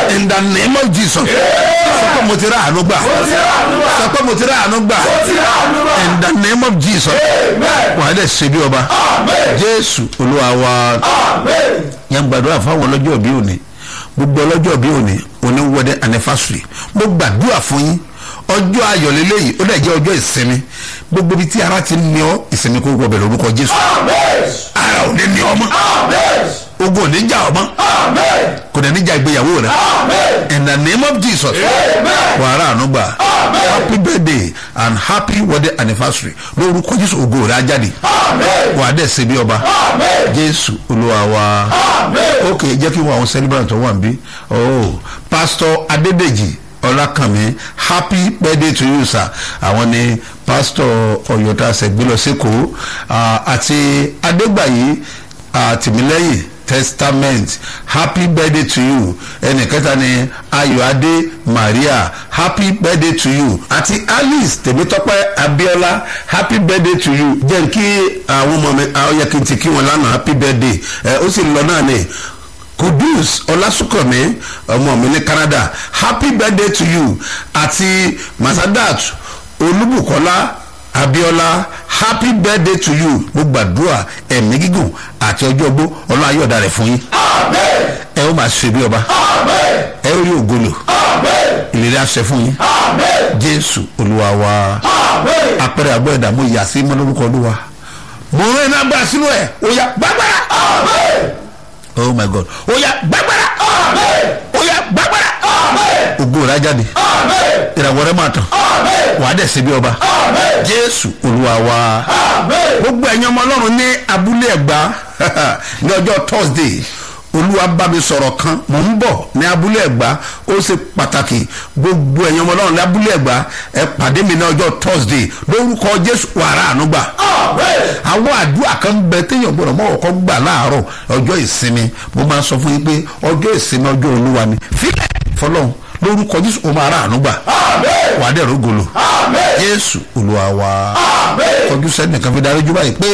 in the name of jesus sọ pé mo ti rà àánú gbà sọ pé mo ti rà àánú gbà in the name of jesus wà á dẹ̀ ṣe bí ọba jésù olúwa wa yẹn gbàdúrà fáwọn ọlọ́jọ́ bí òní gbogbo ọlọ́jọ́ bí òní òní wedding anniversary mo gbàdúrà fún yín ọjọ́ ayọ̀ lélẹ́yìí ó dẹ̀ jẹ́ ọjọ́ ìsinmi gbogbo ibi tí ara ti ní ọ ìsinmi kó wọbẹ̀ lórúkọ jésù ara ò ní ní ọmọ ogun ò ní jà ọmọ kò dẹ̀ ní jà ìgbéyàwó rẹ in the name of jesus wàhálà ànúgbà happy birthday and happy wedding anniversary lórúkọ jésù ògo rẹ á jáde wà á dẹ̀ ṣe bí ọba jésù olúwa wa ok jẹ́ kí wọ́n àwọn celebrant tó wà níbí oh pastor adédèjì ọlákànmí happy birthday to you sir àwọn ni pastor ọyọta sẹgbẹlọ sẹkọọ àti adégbàyí tìmílẹ́yìn testament happy birthday to you ẹnì kẹta ni ayọ̀adé maria happy birthday to you àti alice tèmítọ́pẹ́ abiola happy birthday to you jẹ́ kí àwọn ọmọ mi àwọn yẹ kí n ti kí wọn lánàá happy birthday ẹ ó sì lọ náà ni kudus ọlásùnkànmí ọmọ mi ní canada happy birthday to you àti masadat olúbùkọ́lá abiola happy birthday to you mo gbàdúrà ẹ̀mí gígùn àti ọjọ́ ogbó ọlọ́run ayọ̀dá rẹ̀ fún yín ẹ ó máa ṣe bí ọba ẹ ó rí ògolo ìlérí àṣẹ fún yín jésù olúwa wa apẹ̀rẹ̀ àgbọ̀ ẹ̀dá mo yà sí mọ́lórúkọ olúwa mo rán iná gbà sínú ẹ̀ ó yà gbàgbára oh my god ó yà gbàgbára ó yà gbàgbára ògo rẹ̀ á jáde ìràwọ̀ rẹ̀ máa tàn wàá dẹ̀ sí bí ọba jésù olúwa wa gbogbo ẹ̀yin ọmọ ọlọ́run ní abúlé ẹ̀gbá ní ọjọ́ thursday olúwa bá mi sọ̀rọ̀ kan mò ń bọ̀ ní abúlé ẹ̀gbá ó ṣe pàtàkì gbogbo ẹ̀yin ọmọ ọlọ́run ní abúlé ẹ̀gbá ẹ pàdé mi ní ọjọ́ thursday lórúkọ jésù wàrà ànúgbà àwọn àdúrà kan ń bẹ téèyàn gbọdọ̀ mọ́ ọ̀kọ́ gbà láàárọ̀ ọjọ́ ìsinmi mo máa sọ fún yín pé ọjọ́ ìsinmi ọjọ́ olúwa ni fílẹ̀ fọlọ́run lórúkọ jésù o máa rà àánú gbà wàá dẹ̀ rógolo jésù olúwa wa kọjú sẹ́nìkan fi darí jú báyìí pé.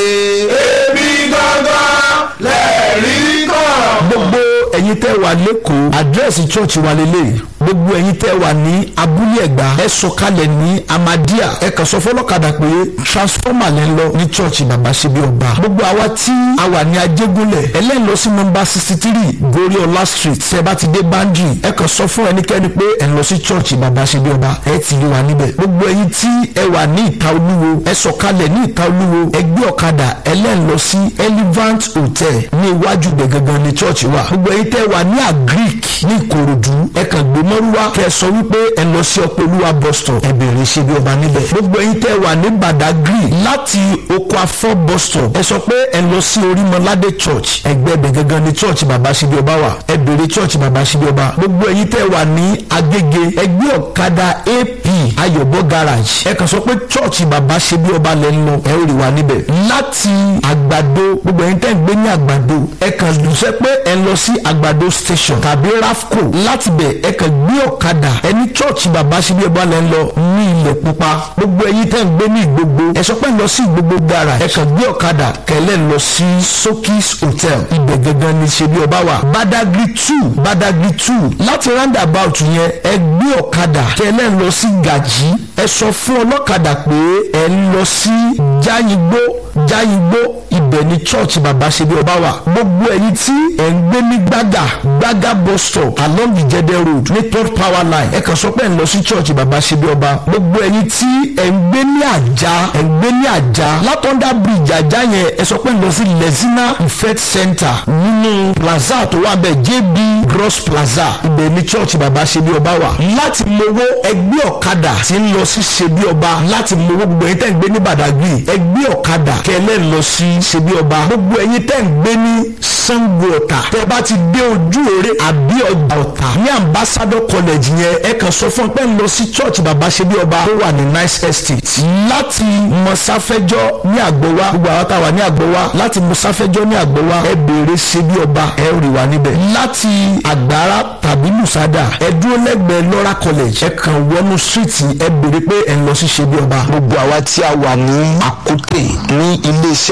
èmi gangan lẹ́ẹ̀rí kan. gbogbo ẹ̀yin tẹ́ wà lẹ́kọ̀ọ́ àdírẹ́sì church wa lélẹ̀ gbogbo ẹ̀yin tẹ́ wà ní abúlé ẹ̀gbá ẹ sọ̀kalẹ̀ ní amadia ẹ kàn sọ fọlọ́kadà pé transformer lẹ́ ń lọ ní church bàbá ṣe bí ọba gbogbo àwa tí a wà ní ajégúnlẹ̀ ẹlẹ́yìn lọ sí nọmba sixty three goriola street tẹ́ bá ti dé bandri ẹ kàn sọ fún ẹnikẹ́ni pé ẹ lọ sí church bàbá ṣe bí ọba ẹ ti rí wa níbẹ̀ gbogbo ẹ̀yin tí ẹ wà ní ìta olúwo ẹ sọ̀kalẹ̀ ní ìta olúwo ẹ gbé ọ̀kadà ẹlẹ́yìn lọ sí elevant hotel ní iwájú bẹ̀ gangan ní church wa gbogbo ẹ̀yin tẹ́ wà ní agric ní ìkòròdú ẹ kàn gbé mọ́rúwá kẹ́ ẹ sọ wípé ẹ lọ sí ọpọlúwa bus stop ẹ bèrè ṣe bí ọba níbẹ̀ gbogbo ẹ̀yin tẹ́ wà ní badagry láti oko afọ bus stop ẹ sọ pé ẹ lọ sí orímọládé church ẹgbẹ́ bẹ̀ gangan ní church bàbá ṣe bí ọba wà ẹ bèrè church bàbá ṣe bí ọba gbogbo ẹ̀yin tẹ́ wà ní agége ẹgbẹ́ ọ̀kadà ap ayọ̀bọ garage ẹ kàn sọ pé church bàbá ṣe bí ọba lẹ́ ń lọ ẹ ó rí wa níbẹ̀ láti àgbàdo gbogbo ẹ̀yin tẹ́ ń gbé ní àgbàdo ẹ kàn sọ pé ẹ lọ sí àgbàdo station tàbí rafco láti bẹ̀ ẹ kàn gbé ọ̀kadà ẹni church bàbá ṣe bí ọba lẹ́ ń lọ ní ilẹ̀ pupa gbogbo ẹ̀yin tẹ́ ń gbé ní ìgbogbo ẹ sọ pé ẹ lọ sí ìgbogbo garage ẹ kàn gbé ọ̀kadà kẹlẹ́ lọ sí sokis hotel ibẹ̀ gangan ni ṣe bí ọba wà badagry two badagry two láti roundabout yẹn ẹ gbé ọ̀kadà kẹlẹ́ lọ sí gàjí ẹ sọ fún ọlọ́kadà pé ẹ lọ sí jáyìngbó jáyìngbó ibẹ̀ ni church bàbá ṣe bí ọba wà gbogbo ẹ̀yin tí ẹ̀ ń gbé ní gbàgà gbàgà bus stop along ìjẹdẹ road ní third power line ẹ kàn sọ pé ẹ̀ ń lọ sí church bàbá ṣe bí ọba gbogbo ẹ̀yin tí ẹ̀ ń gbé ní àjà ẹ̀ ń gbé ní àjà látọ̀ndà bridge àjà yẹn ẹ sọ pé ẹ̀ ń lọ sí lezina ifet center nínú plaza tó wà bẹ́ẹ̀ jb gross plaza ibẹ̀ ni church bàbá ṣe bí ọba wà láti mowó ẹgbẹ́ ọ̀kadà tí ń lọ sí ṣe bí ọba láti mowó gbogbo ẹ̀yin tẹ́ ń gbé ní badagry ẹgbẹ́ ọ̀kadà kẹlẹ́ lọ sí ṣe bí ọba gbogbo ẹ̀yin tẹ́ ń gbé ní sango ọ̀tà tẹ́ bá ti dé ojú òre àbí ọjà ọ̀tà ní ambassador college yẹn ẹ kàn sọ fún ẹ pé ń lọ sí church bàbá ṣe bí ọba tó wà ní nice estate láti mọ̀sáfẹ́jọ́ ní àgbọ̀wá gbogbo àwọn táwa ní àgbọ̀wá láti mọ̀sáfẹ́jọ́ ní àgbọ̀wá ẹ béèrè ṣe bí ọba ẹ rí wa níbẹ̀ láti àgbára tàbí lùsádà ẹ dúró lẹ́gbẹ̀ẹ́ lọ́ra college ẹ kàn wọnú street ẹ béèrè pé ẹ ń lọ sí ṣe bí ọba. gbogbo àwa tí a wà ní àkútè ní iléeṣẹ́ bus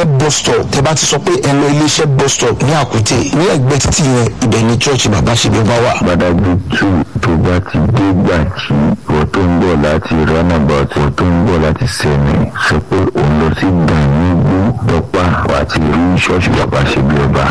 stop tẹ bá ti sọ pé ẹ lọ iléeṣẹ́ bus stop ní àkútè ní ẹgbẹ́ títì yẹn ibẹ̀ ni church bàbá ṣe bí ọba wà. gbadagbe two tó bá ti dé gbàǹjì ìwọ tó ń bọ̀ láti runabout ìwọ tó ń bọ̀ láti sẹ́mi sọ pé òun lọ sí gbàǹgbó dọ́pà àti rí ṣọ́ọ̀ṣì bàbá ṣe bí ọba